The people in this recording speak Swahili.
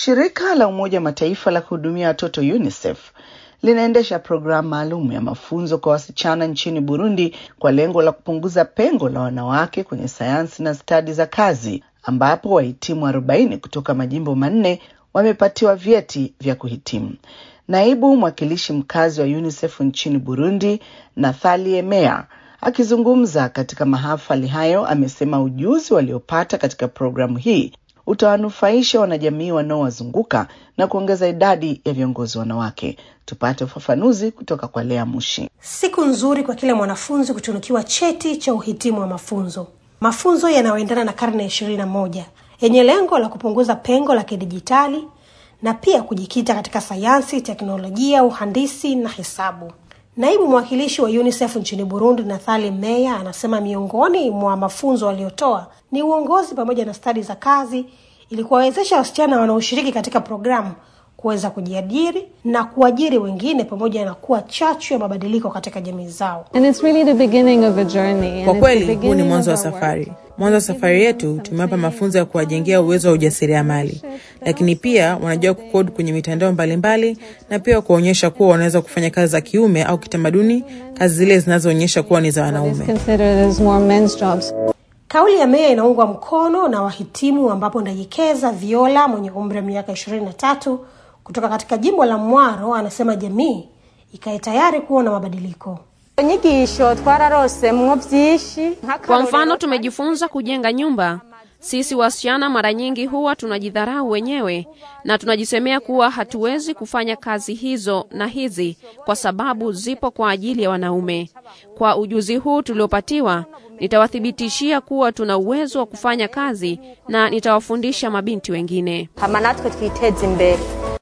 Shirika la Umoja wa Mataifa la kuhudumia watoto UNICEF linaendesha programu maalum ya mafunzo kwa wasichana nchini Burundi kwa lengo la kupunguza pengo la wanawake kwenye sayansi na stadi za kazi, ambapo wahitimu 40 kutoka majimbo manne wamepatiwa vyeti vya kuhitimu. Naibu mwakilishi mkazi wa UNICEF nchini Burundi, Nathalie Meyer, akizungumza katika mahafali hayo, amesema ujuzi waliopata katika programu hii utawanufaisha wanajamii wanaowazunguka na kuongeza idadi ya viongozi wanawake. Tupate ufafanuzi kutoka kwa Lea Mushi. Siku nzuri kwa kila mwanafunzi kutunukiwa cheti cha uhitimu wa mafunzo, mafunzo yanayoendana na karne ya ishirini na moja yenye lengo la kupunguza pengo la kidijitali na pia kujikita katika sayansi, teknolojia, uhandisi na hesabu. Naibu mwakilishi wa UNICEF nchini Burundi, Nathali Meya, anasema miongoni mwa mafunzo waliotoa ni uongozi pamoja na stadi za kazi ili kuwawezesha wasichana wanaoshiriki katika programu kuweza kujiajiri na kuajiri wengine pamoja na kuwa chachu ya mabadiliko katika jamii zao. And it's really the beginning of a journey. And Kwa it's the kweli huu ni beginning mwanzo wa of our work. safari. Mwanzo wa safari yetu tumewapa mafunzo ya kuwajengea uwezo wa ujasiriamali, lakini pia wanajua kukodi kwenye mitandao mbalimbali na pia kuwaonyesha kuwa wanaweza kufanya kazi za kiume au kitamaduni, kazi zile zinazoonyesha kuwa ni za It's wanaume. considered as more men's jobs. Kauli ya Meya inaungwa mkono na wahitimu ambapo Ndayikeza Viola mwenye umri wa miaka ishirini na tatu kutoka katika jimbo la Mwaro anasema jamii ikae tayari kuona mabadiliko. inyigisho twararosemwo byinshi Kwa mfano, tumejifunza kujenga nyumba. Sisi wasichana mara nyingi huwa tunajidharau wenyewe na tunajisemea kuwa hatuwezi kufanya kazi hizo na hizi kwa sababu zipo kwa ajili ya wanaume. Kwa ujuzi huu tuliopatiwa, nitawathibitishia kuwa tuna uwezo wa kufanya kazi na nitawafundisha mabinti wengine. hama natwe twiteze imbere